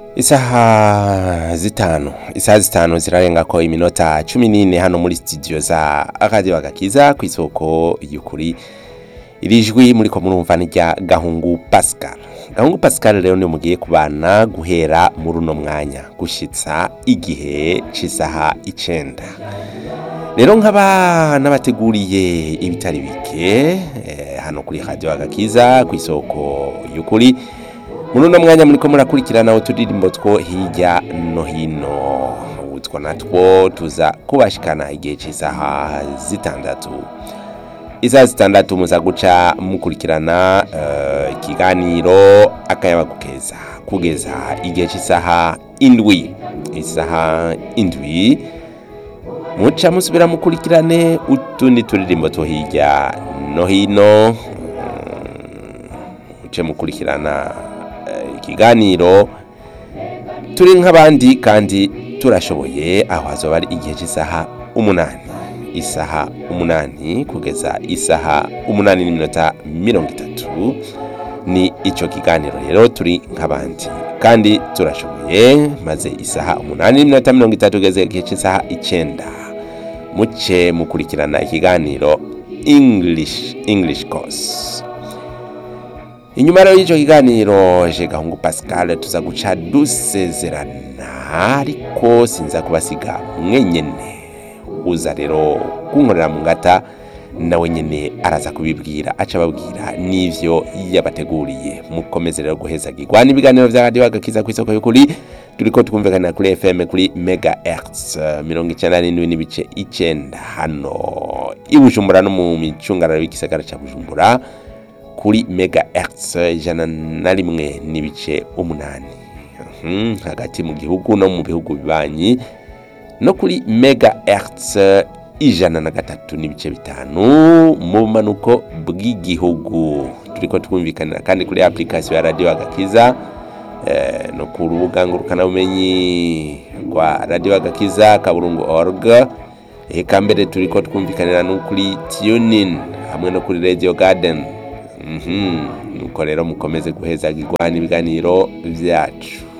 isaha zitanu isaha zitanu zirarenga ko iminota cumi n'ine hano muri studio za radio agakiza ku isoko y'ukuri iri jwi muri ko murumva ni rya gahungu pascal gahungu pascal rero niyo mugiye kubana guhera muri uno mwanya gushitsa igihe c'isaha icenda rero nk'aba n'abateguriye ibitari bike eh, hano kuri radio agakiza ku isoko y'ukuri muri uno mwanya muriko murakurikirana uturirimbo two hirya no hino utwo natwo tuza kubashikana igihe c'isaha zitandatu isaha zitandatu muza guca mukurikirana eh, ikiganiro akayaba keza kugeza igihe c'isaha indwi isaha indwi muca musubira mukurikirane utundi turirimbo two hirya no hino muce mukurikirana eh, ikiganiro turi nk'abandi kandi turashoboye aho hazoba ari igihe cy'isaha umunani isaha umunani kugeza isaha umunani n'iminota mirongo itatu ni icyo kiganiro rero turi nk'abandi kandi turashoboye maze isaha umunani n'iminota mirongo itatu kugeza igihe cy'isaha icyenda muce mukurikirana ikiganiro english english course inyuma rero y'icyo kiganiro je gahungu pascal tuza guca dusezerana ariko sinza kubasiga mwenyene uza rero kunkorera mu ngata nawe nyene araza kubibwira aca ababwira n'ivyo yabateguriye mukomeze rero guhezagirwa n'ibiganiro vya radio agakiza ku isoko y'ukuri turiko twumvikanira kuri fm kuri mega hertz mirongo icenda n'indwi n'ibice icenda hano i bujumbura no mu micungararo y'igisagara ca bujumbura kuri mega hertz ijana na rimwe n'ibice umunani Mhm, hagati mu gihugu no mu bihugu bibanyi no kuri mega hertz ijana na gatatu n'ibice bitanu mu bumanuko bw'igihugu turiko twumvikanira kandi kuri application ya radio agakiza eh, no ku rubuga ngurukanabumenyi rwa radio agakiza kaburungu org eka mbere turiko twumvikanira no kuri tunin hamwe no kuri radio garden Mhm, nuko rero mukomeze guhezagirwa n'ibiganiro vyacu